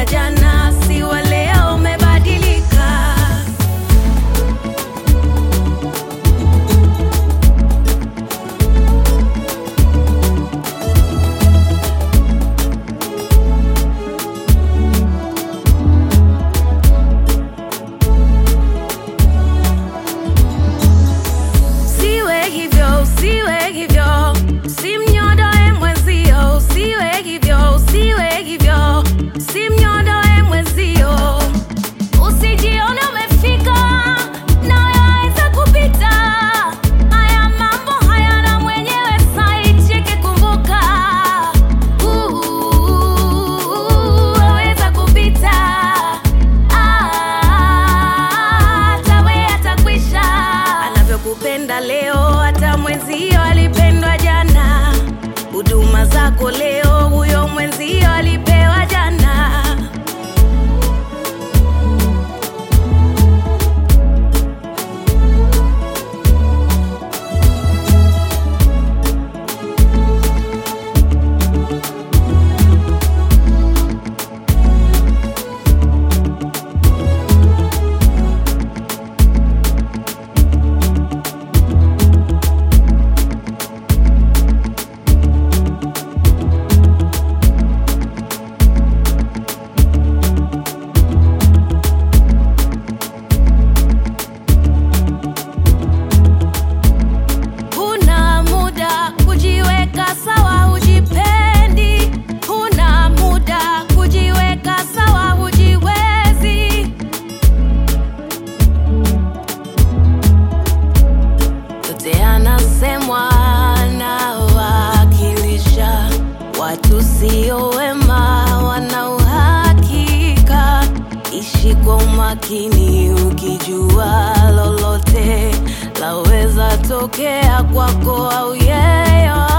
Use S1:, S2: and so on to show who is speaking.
S1: wa jana si wa leo, umebadilika. Usiwe hivyo, usiwe hivyo, usimnyodoe mwenzio. Usiwe hivyo, usiwe hivyo, usimnyodoe mwenzio. Usijione umefika na waweza kupita. Haya mambo hayana mwenyewe, saicheke, kumbuka. Uh, waweza kupita. Ah, tawe atakwisha. Anavyokupenda leo, hata mwenzio alipendwa jana. Huduma zako leo, huyo mwenzio alipewa jana. Huna muda kujiweka sawa, hujipendi. Huna muda kujiweka sawa, hujiwezi. Yote yanasemwa na wakilisha watu sio wema, wana uhakika. Ishi kwa umakini, ukijua lolote laweza tokea kwako au yeyote.